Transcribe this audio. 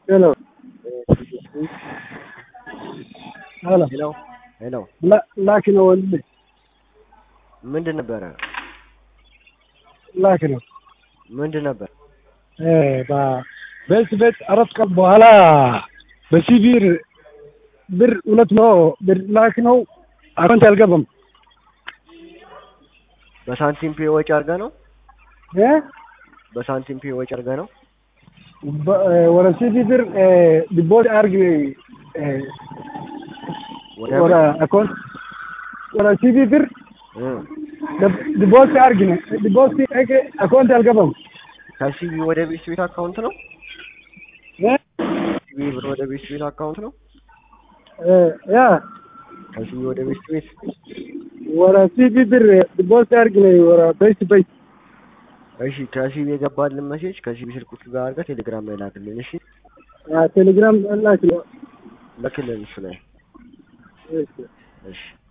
Hello. Hello. ሄሎ ሄሎ፣ ላ- ላኪ ነው ወንድሜ፣ ምንድን ነበረ? ላኪ ነው። ምንድን ነበር? እ በ- በዚህ ቤት አራት ቀን በኋላ በሲቪር ብር ሁለት ነው ብር ላኪ ነው። አካውንት አልገባም በሳንቲም ፔ ወጪ አድርገህ ነው? እ በሳንቲም ፔ ወጪ አድርገህ ነው? በ- እ ወደ ሲቪ ብር ዲቦት አርግ እ ወደ ወደ አካውንት ወደ ሲቪ ብር እ ዲቦት አርግ ነው ዲቦት አርግ አካውንት አልገባም ከሲቢ ወደ ቤት ቤት አካውንት ነው? እ ሲቢ ብር ወደ ቤት ቤት አካውንት ነው? እ ያ ከሲቢ ወደ ቤት ቤት ወደ ሲቪ ብር ዲቦት አርግ ነው ወደ ቤት ቤት እሺ፣ ከሲቢ የገባልን መሴጅ ከሲቢ ስልክ ቁጥር ጋር አድርገህ ቴሌግራም ላይ ላክልን። እሺ፣ ቴሌግራም ላኪ ነው ላክልን እሱ ላይ እሺ እሺ